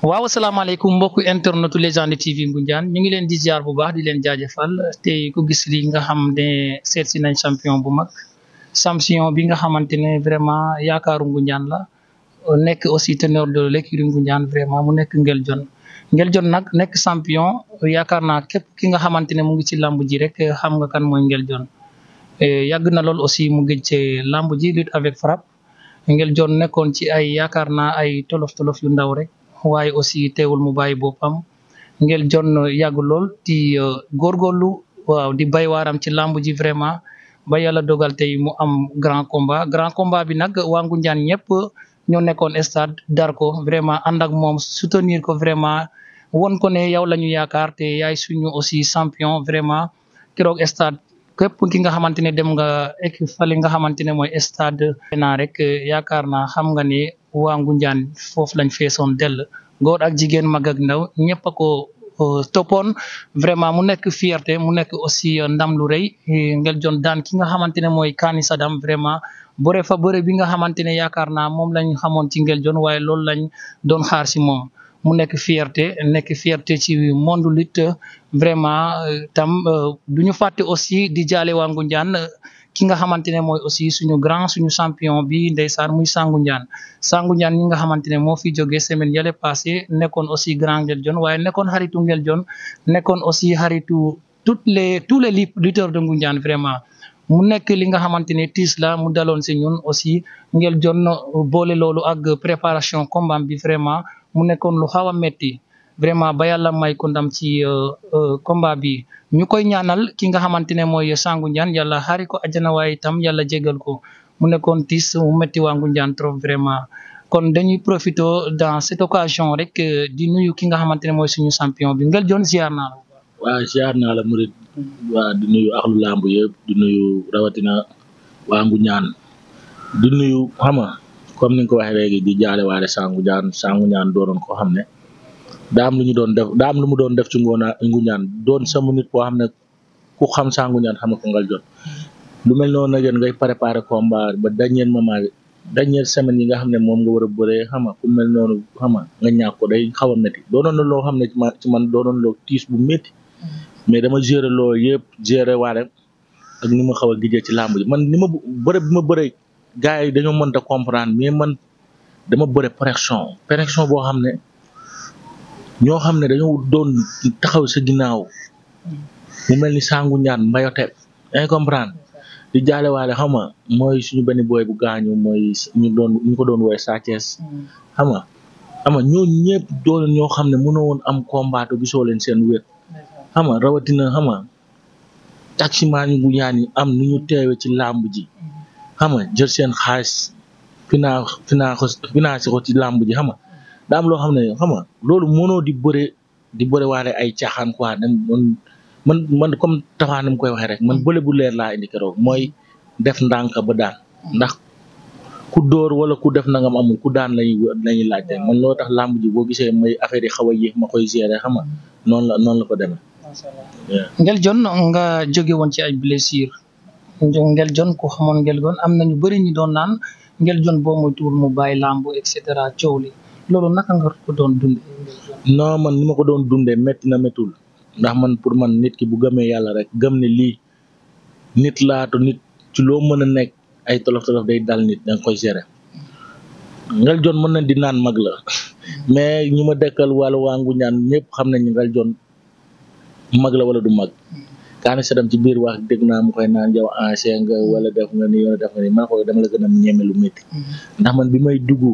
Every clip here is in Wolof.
waaw asalaamaaleykum mbokku internetu Légende TV Ngoundiane ñu ngi leen di ziar bu baax di leen jaajëfal tey ku gis li nga xam ne seet si nañ champion bu mag champion bi nga xamante ne vraiment yaakaaru Ngoundiane la nekk aussi teneur de l'écurie Ngoundiane vraiment mu nekk Nguel Dione Nguel Dione nag nekk champion yaakaar naa képp ki nga xamante ne mu ngi ci lamb ji rek xam nga kan mooy Nguel Dione yàgg na lool aussi mu gëj ci lamb ji lutte avec frappe Nguel Dione nekkoon ci ay yaakaar naa ay tolof tolof yu ndaw rek. waaye aussi teewul mu bàyyi boppam Nguel Dione yàgg lool di góorgóorlu waaw di bay waaram ci làmb ji vraiment ba yàlla dogal tey mu am grand combat grand combat bi nag waa Ngoundiane ñëpp ñoo nekkoon stade dar ko vraiment ànd ak moom soutenir ko vraiment won ko ne yow la ñu yaakaar te yaay suñu aussi champion vraiment keroog stade képp ki nga xamante ne dem nga ek fali nga xamante ne mooy stade naa rek yaakaar naa xam nga ne waa Ngoundiane foofu lañ feesoon dell góor ak jigéen mag ak ndaw ñëpp a ko toppoon vraiment mu nekk fierté mu nekk aussi ndam lu rëy Nguel Dione daan ki nga xamante ne mooy Kani Sadam vraiment bëre fa bëre bi nga xamante ne yaakaar naa moom lañ xamoon ci Nguel Dione waaye loolu lañ doon xaar si moom mu nekk fierté nekk fierté ci monde lutte vraiment tam du ñu fàtte aussi di jaale waa Ngoundiane ki nga xamante ne mooy aussi suñu grand suñu champion bi ndeysaan muy Sangu Ndiane Sangu Ndiane ñi nga xamante ne moo fi jógee semaine yële passé nekkoon aussi grand Nguel Dione waaye nekkoon xaritu Nguel Dione nekkoon aussi xaritu toutes les tous les lutteurs de Ngoundiane vraiment mu nekk li nga xamante ne tiis la mu daloon si ñun aussi Nguel Dione boole loolu ak préparation combat bi vraiment mu nekkoon lu xaw a metti vraiment ba yàlla may ko ndam ci combat bi ñu koy ñaanal ki nga xamante ne mooy Sangu Ndiane yàlla xaari ko àjjana waaye itam yàlla jégal ko mu nekkoon tiis mu metti waa Ngoundiane trop vraiment kon dañuy profité dans cette occasion rek di nuyu ki nga xamante ne mooy suñu champion bi Nguel Dione ziar naa la. waaw ziar naa la murid waa di nuyu axlu lamb yëpp di nuyu rawatina waa Ngoundiane di nuyu xam nga comme ni nga ko waxee léegi di jaale waale Sangu Ndiane Sangu Ndiane doonoon koo xam ne daa am lu ñu doon def daa am lu mu doon def ci ngoona Ngoundiane doon sama nit koo xam ne ku xam Sangu Ndiane xam nga ko Nguel Dione lu mel noonu nag yéen ngay préparer combat ba dernier moment dernière semaine yi nga xam ne moom nga war a bëree xam nga ku mel noonu xam nga nga ñàkk ko day xaw a métti doonoon na loo xam ne ci man ci man doonoon loo tiis bu métti mais dama gérer loolu yëpp gérer waale ak ni ma xaw a gijee ci làmb ji man ni ma bëre bi ma bëree gars yi dañoo mënta comprendre mais man dama bëre pression pression boo xam ne ñoo xam ne dañoo doon taxaw sa ginnaaw mu mel ni Sangu Ndiane mbayote yaa comprendre di jaale waale xam nga mooy suñu benn boy bu gaañu mooy ñu doon ñu ko doon woowee Sa Thiès xam nga xam nga ñooñu ñëpp doon ñoo xam ne mënoo woon am combat gisoo leen seen wér xam nga rawatina xam nga taximaan yu Ngoundiane yi am nu ñu teewe ci làmb ji xam nga jël seen xaalis finaa finaa ko financé ko ci làmb ji xam nga daa am loo xam ne xam nga loolu mënoo di bëre di bëre waale ay caaxaan quoi dem man man comme taxaa nam koy waxee rek man bële bu leer laa indi keroog mooy def ndànk ba daan ndax ku dóor wala ku def nangam amul ku daan lañuy lañuy laajte man loo tax làmb ji boo gisee may affaire yi xaw a yéex ma koy gérer xam nga noonu la noonu la ko demee. Nguel Dione nga jóge woon ci ay blessure Nguel Dione ku xamoon Nguel Dione am na ñu bëri ñu doon naan Nguel Dione boo muy tuur mu bàyyi làmb et cetera coow li loolu naka nga ko doon dundee. non man ni ma ko doon dundee métti na méttul ndax man pour man nit ki bu gëmee yàlla rek gëm ne lii nit laatu nit ci loo mën a nekk ay tolof tolof day dal nit da nga koy gérer Nguel Dione mën na di naan mag la mais ñu ma dekkal wàllu waa Ngoundiane ñëpp xam nañ Nguel Dione mag la wala du mag Kani Sadam ci biir wax dégg naa mu koy naan yow ancien nga wala def nga ni yow def nga ni man ko dama la gën a ñeme lu métti ndax man bi may dugg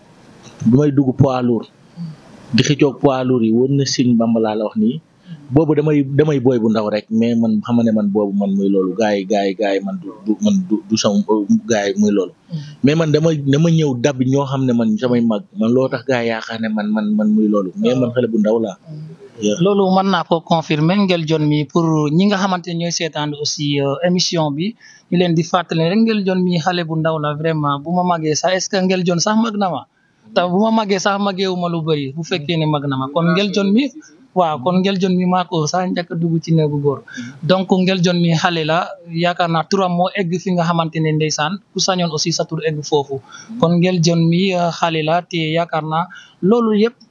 bi may dugg poids lourd di xëccoog poids lourd yi woon na signe Bamba laa la wax nii boobu damay damay booy bu ndaw rek mais man xam ne man boobu man muy loolu gars yi gars yi gars yi man du du man du du sama gars yi muy loolu mais man dama dama ñëw dab ñoo xam ne man samay mag man loo tax gars yi yaakaar ne man man man muy loolu mais man xale bu ndaw laa loolu mën naa ko confirmer Nguel Dione mi pour ñi nga xamante ne ñooy seetaan aussi émission bi ñu leen di fàttali rek Nguel Dione mi xale bu ndaw la vraiment bu ma màggee sax est-ce que Nguel Dione sax mag na ma te bu ma màggee sax màggeewu ma lu bëri bu fekkee ne mag na ma kon Nguel Dione mi waaw kon Nguel Dione mi maa ko sax njëkk a dugg ci néegu góor donc Nguel Dione mi xale la yaakaar naa turam moo egg fi nga xamante ne ndeysaan ku sañoon aussi sa tur egg foofu kon Nguel Dione mi xale la te yaakaar naa loolu yëpp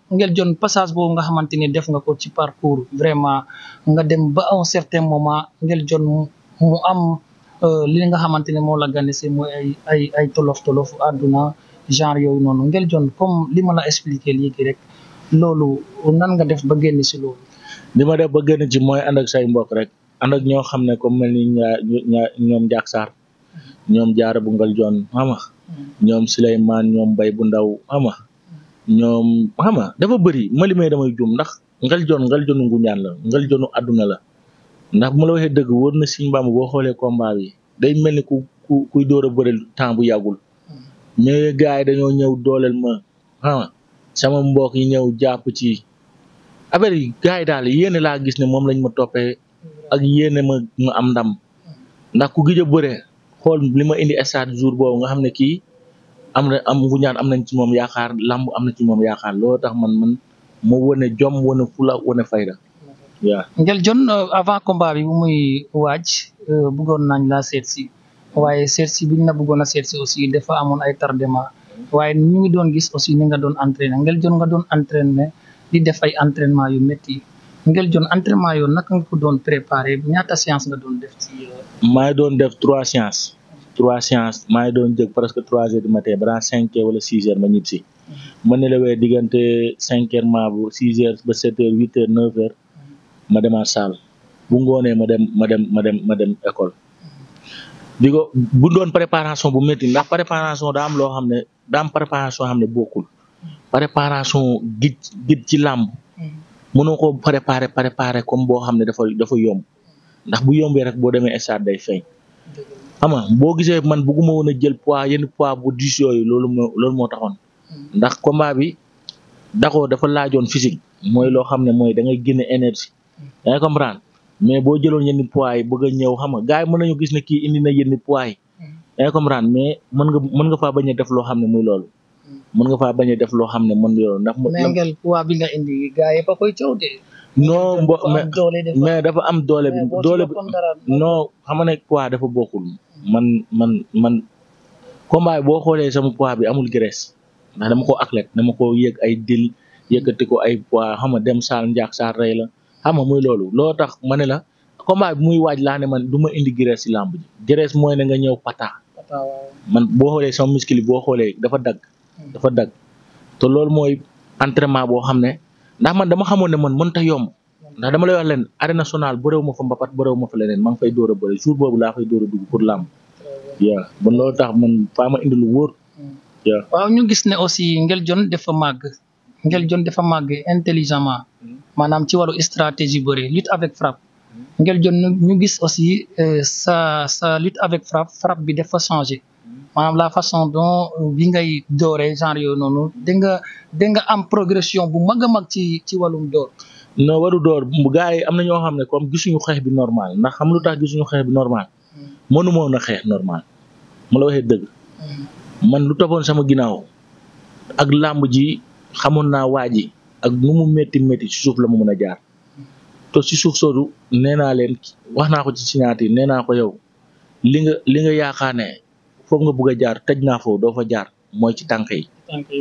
Nguel Dione passage boobu nga xamante ni def nga ko ci parcours vraiment nga dem ba à un certain moment Nguel Dione mu am li nga xamante ne moo la ganese mooy ay ay ay tolof tolof àdduna genre yooyu noonu Nguel Dione comme li ma la expliqué léegi rek loolu nan nga def ba génn si loolu. li ma def ba génn ci mooy ànd ak say mbokk rek ànd ak ñoo xam ne comme mel ni ñaa ñoom Ndiak Sarr ñoom Jaara bu Nguel Dione xam nga ñoom Souleymane ñoom Bay bu ndaw xam nga ñoom xam nga dafa bëri ma limee damay jum ndax Nguel Dione Nguel Dione Ngoundiane la Nguel Dione àdduna la ndax bu ma la waxee dëgg wër na Sëñ Bamba boo xoolee combat bi day mel ni ku ku kuy door a bëri temps bu yàggul mais gars yi dañoo ñëw dooleel ma xam nga sama mbokk yi ñëw jàpp ci affaire yi gars yi daal yéene laa gis ne moom lañ ma toppee ak yéene ma ma am ndam ndax ku gëj a bëre xool li ma indi stade jour boobu nga xam ne kii am na am Ngoundiane am nañ ci moom yaakaar lamb am na ci moom yaakaar loolu tax man man ma wane jom wane fula wane fayda waaw. Nguel Dione avant combat bi bu muy waaj bëggoon nañ laa seet si waaye seet si biñ la bëggoon a seet si aussi dafa amoon ay tardement waaye ñu ngi doon gis aussi ni nga doon entraîné Nguel Dione nga doon entraîné di def ay entraînement yu métti Nguel Dione entraînement yoon naka nga ko doon préparé ñaata séance nga doon def ci. maa ngi doon def trois séances trois séances maa ngi doon jëg presque trois heures du matin balaa cinq heures wala six heures ma ñib si ma ne la wee diggante cinq heures maa bu six heures ba sept heures huit heures neuf heures ma demaat salle bu ngoonee ma dem ma dem ma dem ma dem école di ko bu doon préparation bu métti ndax préparation daa am loo xam ne daa am préparation xam ne bokkul préparation gij gij ci làmb mënoo ko préparer préparer comme boo xam ne dafa dafa yomb ndax bu yombee rek boo demee stade day feeñ xam nga boo gisee man bugguma woon a jël poids yenn poids bu diis yooyu loolu moo loolu moo taxoon ndax combat bi d'accord dafa laajoon physique mooy loo xam ne mooy da ngay génne énergie da ngay comprendre mais boo jëloon yenn poids yi bëgg a ñëw xam nga gars yi mën nañu gis ne kii indi na yenn poids yi da ngay comprendre mais mën nga mën nga faa bañ a def loo xam ne muy loolu mën nga faa bañ a def loo xam ne mën loolu ndax. mais Nguel poids bi nga indi gars yi ba koy caw de. non mbo mais dafa am doole bi doole bi non xam nga ne poids dafa bokkul man man man combat bi boo xoolee sama poids bi amul graisse ndax dama ko athlète dama ko yëg ay dil yëkkati ko ay poids xam nga dem saal njaak saal rey la xam nga muy loolu loo tax ma ne la combat bi muy waaj laa ne man du ma indi graisse ci làmb ji graisse mooy ne nga ñëw pata man boo xoolee sama muscle yi boo xoolee dafa dagg dafa dagg te loolu mooy entraînement boo xam ne ndax man dama xamoon ne man mënta yomb ndax dama lay wax leen arène nationale bëréew ma fa mbapat bëréew ma fa leneen maa ngi fay door a bëri jour boobu laa fay door a dugg pour làmb yaa bon loolu tax man faa ma indi lu wóor yaa waaw ñu gis ne aussi Nguel Dione dafa màgg Nguel Dione dafa màgg intelligemment maanaam ci wàllu stratégie bëri lutte avec frappe Nguel Dione ñu gis aussi sa sa lutte avec frappe frappe bi dafa changé maanaam la façon dont bi ngay dooree genre yooyu noonu da nga da nga am progression bu mag a mag ci ci wàllum door non waru door gars yi am na ñoo xam ne comme gisuñu xeex bi normal ndax xam lu tax gisuñu xeex bi normal mënu moon a xeex normal ma la waxee dëgg man lu toppoon sama ginnaaw ak làmb ji xamoon naa waa ji ak nu mu métti métti ci suuf la mu mën a jaar te ci suuf soodu nee naa leen wax naa ko ci signature nee naa ko yow li nga li nga yaakaar ne foofu nga bëgg a jaar tëj naa foofu doo fa jaar mooy ci tànk yi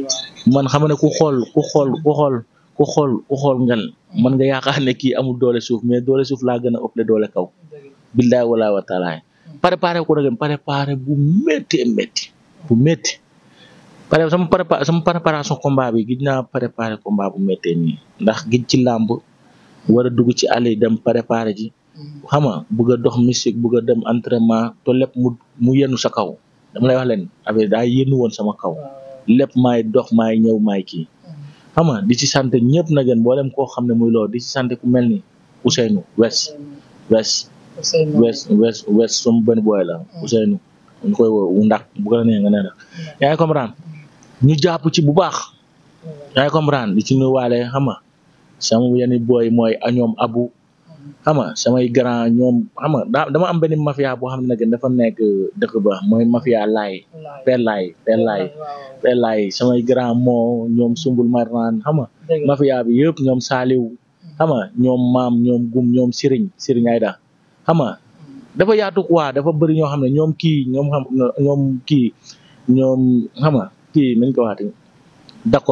man xam ne ku xool ku xool ku xool ku xool ku xool ngel man nga yaakaar ne kii amul doole suuf mais doole suuf laa gën a ëpp doole kaw billaay wala wa taala préparé ko nag préparé bu métti métti bu métti pare sama prépa sama préparation combat bi gis naa préparé combat bu méttee nii ndax gis ci làmb war a dugg ci àll yi dem préparé ji xam nga bëgg a dox mystique bëgg a dem entraînement te lépp mu mu yenu sa kaw dama lay wax leen affaire daa yéenu woon sama kaw lépp maay dox maay ñëw maay kii xam nga di ci sant ñëpp na gën mboolem koo xam ne muy loolu di ci sant ku mel ni Ousseynou Wes Wes Wes Wes Wes sama benn booy la Ousseynou ñu koy woo wu ndax bu ko la nee nga ne la yaa ngi comprendre ñu jàpp ci bu baax yaa ngi comprendre di ci nuyuwaale xam nga sama yenn booy mooy a ñoom abu xam nga samay grand ñoom xam nga daa dama am benn mafia boo xam ne nag dafa nekk dëkk ba mooy mafia laay per laay per laay per laay samay grand moo ñoom sumbul marnaan xam nga mafia bi yëpp ñoom saaliw xam nga ñoom maam ñoom gum ñoom siriñ siriñ ayda xam nga dafa yaatu quoi dafa bëri ñoo xam ne ñoom kii ñoom xam ñoom kii ñoom xam nga kii nañ ko waxati dakos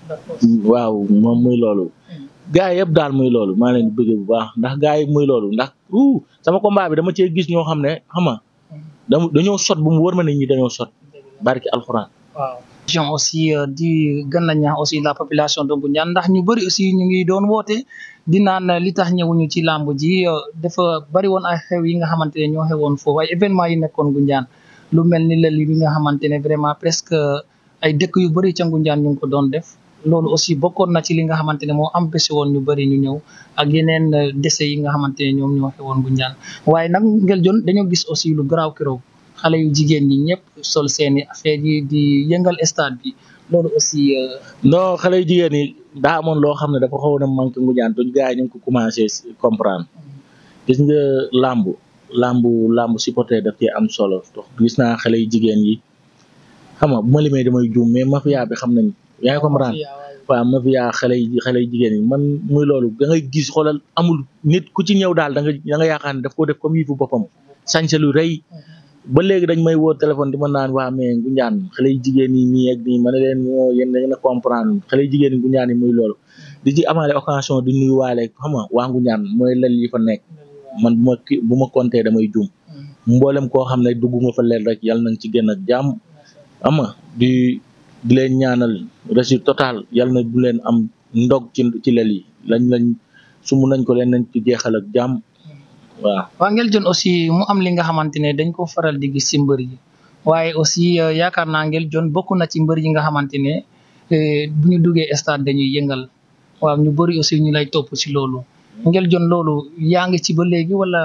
waaw moom muy loolu gaa yi yëpp daal muy loolu maa leen di bëggee bu baax ndax gaa yi muy loolu ndax uh sama combat bi dama cee gis ñoo xam ne xam nga dama dañoo sot bu mu wër ma ne ñi dañoo sot barki alxuraan waaw question aussi di gën a ñaax aussi la population de Ngoundiane ndax ñu bëri aussi ñu ngi doon woote di naan li tax ñëwuñu ci làmb ji dafa bëri woon ay xew yi nga xamante ne ñoo xewoon foofu ay événement yi nekkoon Ngoundiane lu mel ni lël yi nga xamante ne vraiment presque ay dëkk yu bëri ca Ngoundiane ñu ngi ko doon def loolu aussi bokkoon na ci li nga xamante ne moo empêché woon ñu bëri ñu ñëw ak yeneen décès yi nga xamante ne ñoom ñoo xewoon Ngoundiane waaye nag ngel jon dañoo gis aussi lu garaaw keroog xale yu jigéen ñi ñëpp sol seeni affaire yi di yëngal stade bi loolu aussi. non xale yu jigéen ñi daa amoon loo xam ne dafa xawoon a manqué Ngoundiane tuñ gars yi ñu ngi ko commencé comprendre gis nga làmb làmb làmb supporter daf ci am solo gis naa xale yu jigéen yi xam nga bu ma limee damay juum mais mafia bi xam nañ yaa ngi comprendre waaw mafia xale yi xale yu jigéen yi man muy loolu da ngay gis xoolal amul nit ku ci ñëw daal da nga da nga yaakaar ne daf ko def comme yi fu boppam sañse lu rëy ba léegi dañ may woo téléphone di ma naan waa mais Ngoundiane xale yu jigéen yi nii ak nii ma ne leen ñoo yéen da ngeen a comprendre xale yu jigéen yi Ngoundiane yi muy loolu di ci amaale occasion di nuyu waale xam nga waa Ngoundiane mooy lel yi fa nekk man bu ma bu ma compté damay juum mboolem koo xam ne dugg nga fa leel rek yàlla nañ ci génn ak jàmm xam nga di di leen ñaanal réussite total yàlla na du leen am ndog ci ci lel yi lañ lañ sumu nañ ko leen nañ ci jeexal ak jàmm waaw waa ngel jon aussi mu am li nga xamante ne dañ ko faral di gis ci mbër yi waaye aussi yaakaar naa ngel jon bokk na ci mbër yi nga xamante ne bu ñu duggee stade dañuy yëngal waaw ñu bëri aussi ñu lay topp ci loolu ngel jon loolu yaa ngi ci ba léegi wala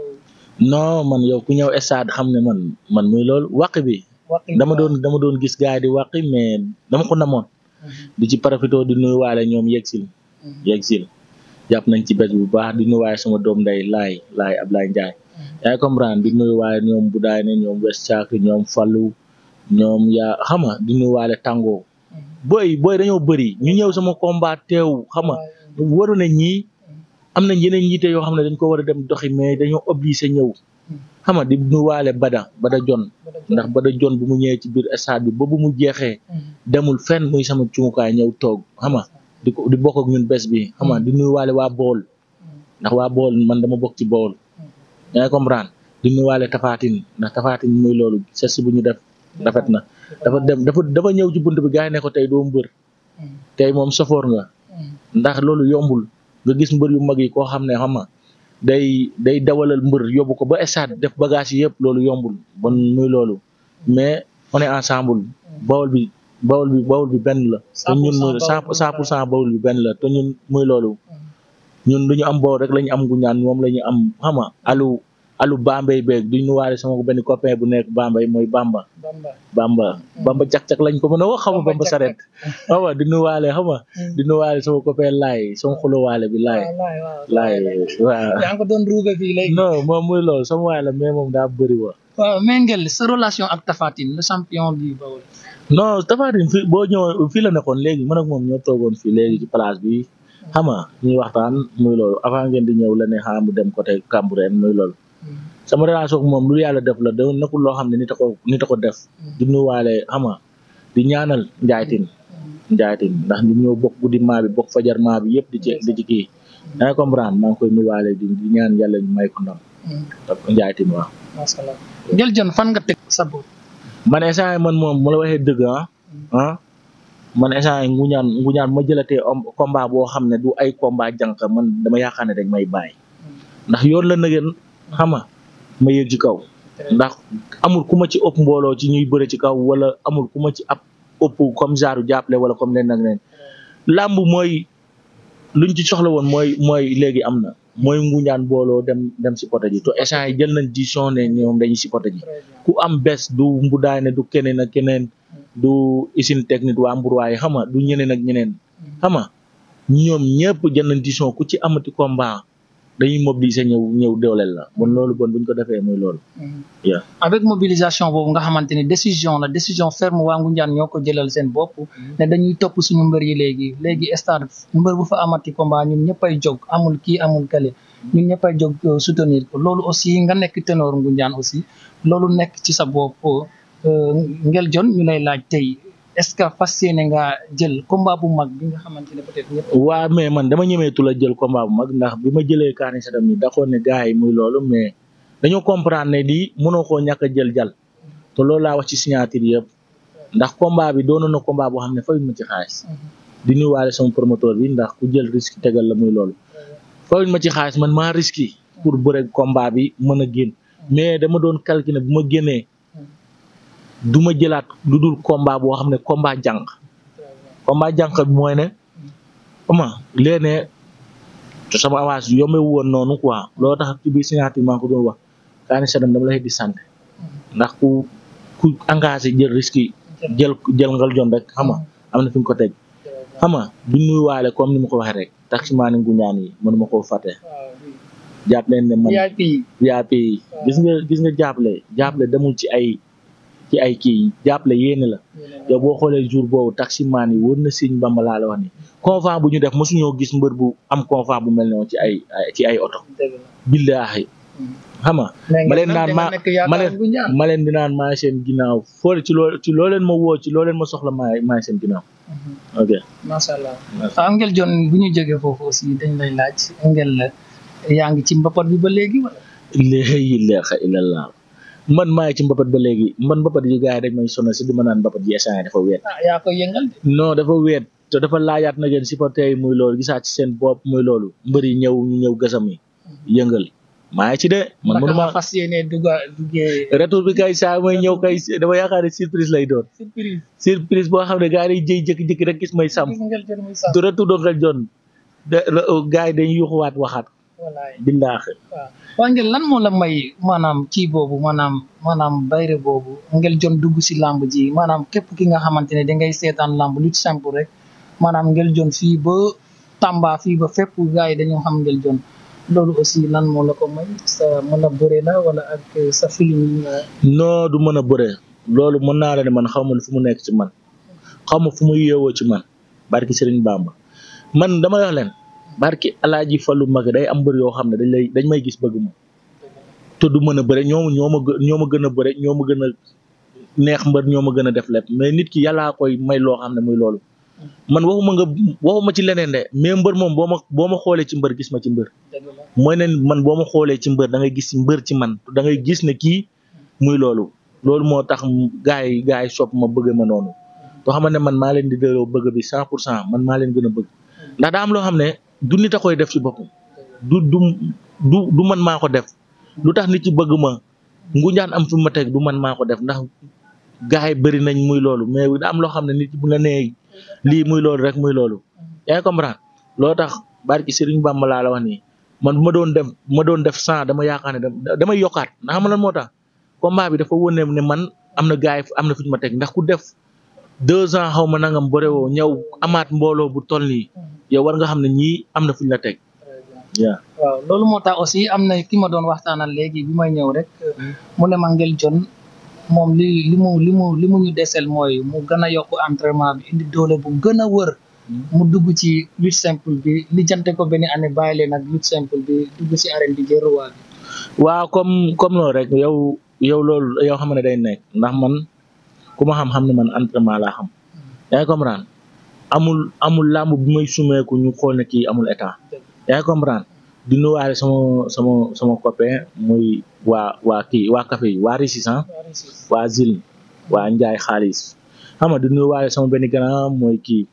non man yow ku ñëw stade xam ne man man muy loolu wàq bi dama doon dama doon gis gars yi di wàqi mais dama ko namoon di ci profité di nuyu waale ñoom yegsil yegsil jàpp nañ ci bés bu baax di nuyu waaye sama doom nday laay laay Ablaye Ndiaye yaa comprendre di nuyu waaye ñoom bu daay ne ñoom West Caak ñoom Fallou ñoom yaa xam nga di nuyu waale tàngoo booy booy dañoo bëri ñu ñëw sama combat teew xam nga waru na ñii am nañ yeneen yiite yoo xam ne dañ ko war a dem doxi mais dañoo obligé ñëw xam nga di nuyu waale Bada Bada Jon ndax Bada Jon bu mu ñëwee ci biir stade bi ba bu mu jeexee demul fenn muy sama cumukaay ñëw toog xam nga di ko di bokk ak ñun bés bi xam nga di nuyuwaale waa bool ndax waa bool man dama bokk ci bool yaa ngi comprendre di nuyuwaale tafaatin ndax tafaatin muy loolu ses bu ñu def rafet na dafa dem dafa dafa ñëw ci bunt bi gars yi ne ko tey doo mbër tey moom sofoor nga ndax loolu yombul nga gis mbër yu mag yi koo xam ne xam nga day day dawalal mbër yóbbu ko ba stade def bagage yi yëpp loolu yombul bon muy loolu mais on est ensemble bool bi bawol bi bawol bi benn la te ñun muy cent cent pour cent bawol bi benn la te ñun muy loolu ñun lu ñu am bawol rek la ñu am Ngoundiane moom la ñu am xama alu alu Bambey beeg duñ nu waale sama benn copain bu nekk Bambey mooy Bamba Bamba Bamba cak-cak lañ ko mën a wax xama Bamba saret xama di nu waale xama di nu waale sama copain laay sama xulo waale bi laay laay waaw yaa ngi ko doon ruube fii léegi non moom muy loolu sama waay la mais moom daa bëri wa waaw mais ngel sa relation ak Tapha Tine le champion bi bawol non Tapha Tine fi boo ñëw fii la nekkoon léegi man ak moom ñoo toogoon fii léegi ci place bi xam nga ñuy waxtaan muy loolu avant ngeen di ñëw la ne xaa mu dem côté Cambérène muy loolu sama relation ak moom lu yàlla def la da nekkul loo xam ne nit a ko nit a ko def di nuyuwaale xam nga di ñaanal njaaytin njaaytin ndax ñun ñoo bokk guddi maa bi bokk fajar maa bi yëpp di ci di ci kii da nga comprendre maa ngi koy nuyuwaale di di ñaan yàlla ñu may ko ndam njaaytin waaw macha allah ngel jon fan nga teg sa bopp man instant man moom mu la waxee dëgg ah ah man instant Ngoundiane Ngoundiane ma jëlatee combat boo xam ne du ay combat jànq man dama yaakaar ne dañ may bàyyi ndax yoon la nëgën xam nga ma yëg ci kaw ndax amul ku ma ci ëpp mbooloo ci ñuy bëre ci kaw wala amul ku ma ci ab ëpp comme genre jàppale wala comme leen nag leen làmb mooy luñ ci soxla woon mooy mooy léegi am na mooy Ngoundiane booloo dem dem si poto ji to instant yi jël nañ décision ne ñoom dañuy si poto ji ku am bés du mbudaay ne du keneen ak keneen du usine technique waa mburwaay xam nga du ñeneen ak ñeneen xam nga ñoom ñëpp jël nañ décision ku ci amati combat dañuy mobiliser ñëw ñëw dooleel la bon loolu bon buñ ko defee mooy loolu. yeah avec mobilisation boobu nga xamante ni décision la décision ferme waa Ngoundiane ñoo ko jëlal seen bopp ne dañuy topp suñu mbër yi léegi léegi stade mbër bu fa amati combat ñun ñëppay jóg amul kii amul kale ñun ñëppay jóg soutenir ko loolu aussi nga nekk ténor Ngoundiane aussi loolu nekk ci sa bopp ngel jon ñu lay laaj tey est-ce que fas yéene nga jël combat bu mag bi nga xamante ne peut-être ñëpp. waa mais man dama ñemeetu la jël combat bu mag ndax bi ma jëlee Kaani Sadam yi daxoon ne gars yi muy loolu mais dañoo comprendre ne lii mënoo koo ñàkk a jël jal te loolu laa wax ci signature yëpp ndax combat bi doonoon na combat boo xam ne fayuñ ma ci xaalis di nuyuwaale sama promoteur bi ndax ku jël risque tegal la muy loolu fayuñ ma ci xaalis man maa risque pour bëre combat bi mën a génn mais dama doon calculer bu ma génnee du ma jëlaat lu dul combat boo xam ne combat jànq combat jànq bi mooy ne ama léene te sama avance yombe woon noonu quoi loolu tax ci biir signature maa ko doon wax Kaani Sadam dama lay di sant ndax ku ku engagé jël risque yi jël jël ngal jon rek xam nga am na fi nga ko teg xam nga du nuyuwaale comme ni ma ko waxee rek taximaani nguñaan yi mënuma koo fàtte jàpp leen ne man VIP yi. VIP yi gis nga gis nga jàppale jàppale demul ci ay ci ay kii jàppale yéene la yow boo xoolee jour boobu taximaan yi wër na Sëñ Bamba laa la wax ni convent bu ñu def mosuñoo gis mbër bu am convent bu mel noonu ci ay ci ay oto dëgg la. billaahi xam nga mais ma nga leen nag naan da ma nga nekk ma yaakaar leen bu ñaan. ma leen di naan maa seen ginnaaw foo ci loo ci loo leen ma woo ci loo leen ma soxla maa maa seen ginnaaw ok macha allah ah Ngel John bu ñu jógee foofu aussi dañ lay laaj Ngel yaa ngi ci mbapat bi ba léegi wala. laa ilaaha illallah man maa ngi ci mbapat ba léegi man mbapat yi gars yi dañ may sonal si di ma naan mbapat yi instant dafa weet ah yaa koy yëngal de. non dafa weet te dafa laajaat na ngeen supporter yi muy loolu gisaat ci seen bopp muy loolu mbër yi ñëw ñu ñëw gasam yi yëngal maa ngi ci de man naka mënuma nga fas yéene dugga duggee. retour bi kay saa may ñëw kay dama yaakaar ne surprise lay doon surprise. surprise boo xam ne gars yi jëy jékki-jékki rek gis may sàmm gis Ngel John muy sàmm. du retour doon rek jon de gars yi dañuy yuxuwaat waxaat wallaay billaahi waaw waa Ngel lan moo la may maanaam kii boobu maanaam maanaam bayre boobu Ngel John dugg si lamb ji maanaam képp ki nga xamante ne dangay seetaan lamb lu simple rek maanaam Ngel John fii ba Tamba fii ba fépp gars yi dañoo xam Ngel John loolu aussi lan moo la ko may sa mën a bëre la wala ak sa film yi nga non du mën a bëre loolu mën naa la ne man xaw ma fu mu nekk ci man xaw ma fu mu yeewoo ci man barki Serigne Bamba man dama wax leen barki Alaaji Fallu mag day am mbër yoo xam ne dañ lay dañ may gis bëgg ma te du mën a bëre ñoo ñoo ma gë- ñoo ma gën a bëre ñoo ma gën a neex mbër ñoo ma gën a def lépp mais nit ki yàllaa koy may loo xam ne muy loolu man waxuma nga waxuma ci leneen de mais mbër moom boo ma boo ma xoolee ci mbër gis ma ci mbër dëgg la mooy ne man boo ma xoolee ci mbër da ngay gis mbër ci man da ngay gis ne kii muy loolu loolu moo tax gars yi gars yi sopp ma bëgg ma noonu to xam ne man maa leen di delloo bëgg bi cent pour cent man maa leen gën a bëgg ndax daa am loo xam ne du nit a koy def ci boppam du du du du man maa ko def lu tax nit ci bëgg ma nguñaan am fi ma teg du man maa ko def ndax gars yi bëri nañ muy loolu mais daa am loo xam ne nit bu la nee lii muy loolu rek muy loolu yaa ngi comprendre loo tax barki Serigne Bamba laa la wax nii man bu ma doon def bu ma doon def cent dama yaakaar ne da- damay yokkaat ndax xam nga lan moo tax combat bi dafa wone ne man am na gars yi am na fu ñu ma teg ndax ku def deux ans xaw ma nangam bëre woo ñëw amaat mbooloo bu toll nii yow war nga xam ne ñii am na fu ñu la teg waaw waaw loolu moo tax aussi am na ki ma doon waxtaanal léegi bi may ñëw rek mu ne ma Ngel John moom li li mu li mu li mu ñu desel mooy mu gën a yokk entraînement bi indi doole bu gën a wër mu dugg ci lutte simple bi li jante ko benn année bàyyi leen ak lutte simple bi dugg ci arène bi jël roi bi waaw comme comme loolu rek yow yow loolu yow xam ne day nekk ndax man ku ma xam-xam ne man entraînement laa xam yaa ngi comprendre amul amul làmb bi may sumeeku ñu xool ne kii amul état yaa ngi comprendre di nuyuwaale sama sama sama copain muy waa waa kii waa café yi waa Résistance waa Zil waa Njaay xaalis xam nga di nuyuwaale sama benn grand mooy kii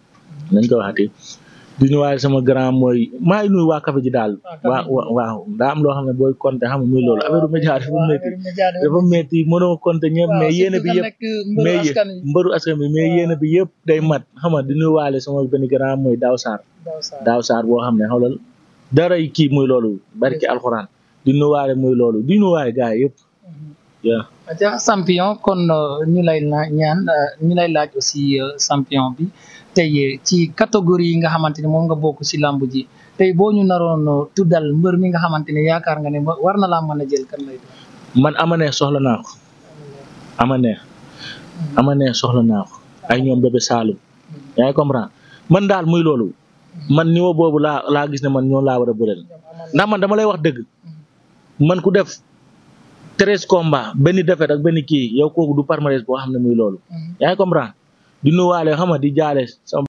nañ ko waxati di nuyuwaale sama grand mooy maa ngi nuyu waa café ji daal waa waa waaw daa am loo xam ne booy compter xam nga muy loolu affaire média dafa métti dafa métti mënoo compter ñëpp mais yéene bi yëpp mais yé- mbëru askan bi mais yéene bi yëpp day mat xam nga di nuyuwaale sama benn grand mooy Daaw Sarr Daaw Sarr boo xam ne xoolal dara kii muy loolu barki alxuraan di nuyuwaale muy loolu di nuyuwaale gars yi yëpp yaa aja champion kon euh, ñu lay la ñaan euh, ñu lay laaj aussi euh, champion bi tey ci catégorie yi nga xamante ne moom nga bokk ci làmb ji tey boo ñu naroon euh, tuddal mbër mi nga xamante ne yaakaar nga ne wa- war na laa mën a jël kan lay doon man ama neex soxla naa ko ama neex ama neex soxla naa ko ay ñoom bébé Saloum yaa ngi comprendre man daal muy loolu man niveau boobu laa laa gis ne man ñoo laa war a bëreel ndax man dama lay wax dëgg man ku def treize combats benn défaite ak benn kii yow kooku du palmarès boo xam ne muy loolu yaa ngi comprendre di nuyuwaale xam nga di jaale sama